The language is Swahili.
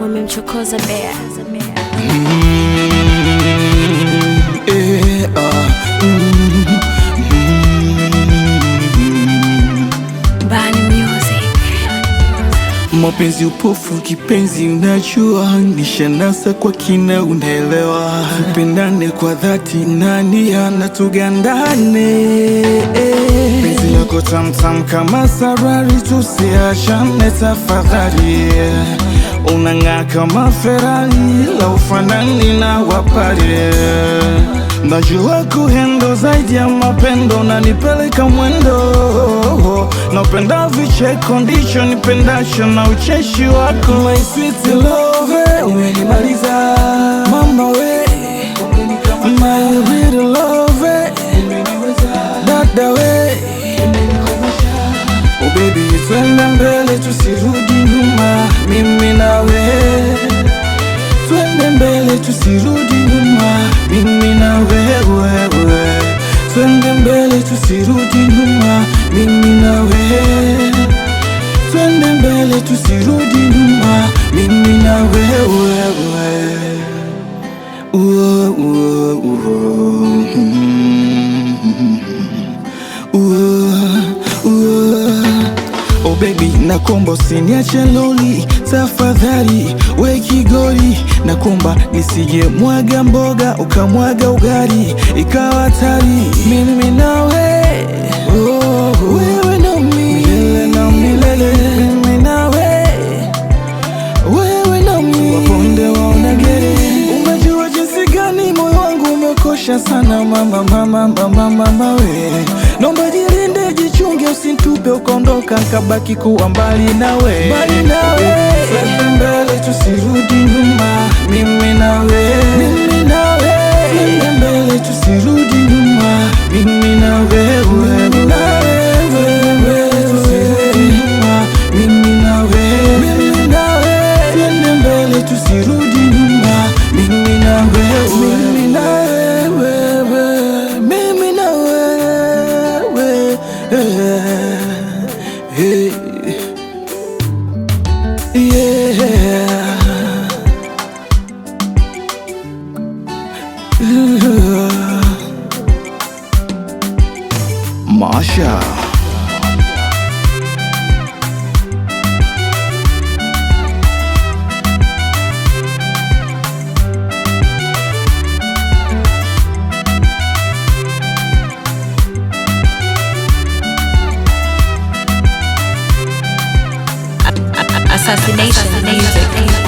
wamemchokoza bea Eh, ah, mm, mm. Bani Music. Mapenzi upofu kipenzi, unajua nishanasa kwa kina, unaelewa. Tupendane kwa dhati, nani anatugandane? Penzi lako tamtam kama sarari, tusiachane tafadhali. Unang'aa kama Ferrari, la ufanani na wapare Najua kuhendo zaidi ya mapendo, nanipeleka mwendo. Napenda vicheko, ndicho nipendacho na ucheshi wako. My sweet love, umenimaliza mama we, my real love, dada we, oh baby, twende mbele tusirudi nyuma, mimi nawe twende mbele tusirudi nyuma, mimi na wewe, twende mbele tusirudi nyuma, mimi na wewe, twende mbele tusirudi nyuma, mimi na wewe. Uo, uo, uo. Uo, uo. Oh baby, nakomba usiniache loli tafadhali, we kigoli, nakomba nisije mwaga mboga ukamwaga ugali ikawa hatari, mimi nawe oh, wewe na mimi milele na milele, mimi nawe wewe na mimi waponde waonagere. Umejua jinsi gani moyo wangu umekosha sana mama, mama, mama, mama we, naomba jilinde, jichunge, usinitupe ukaondoka, kabaki kuwa mbali nawe, mbali nawe, twende mbele tusirudi nyuma, mimi nawe, mimi nawe, twende mbele tusirudi nyuma, mimi na wewe, mimi na wewe, tusirudi nyuma, mimi na wewe, mimi na wewe, twende mbele tusirudi nyuma, mimi na wewe, mimi na wewe, mimi na wewe, hey, yeah. Masha Assassination Music.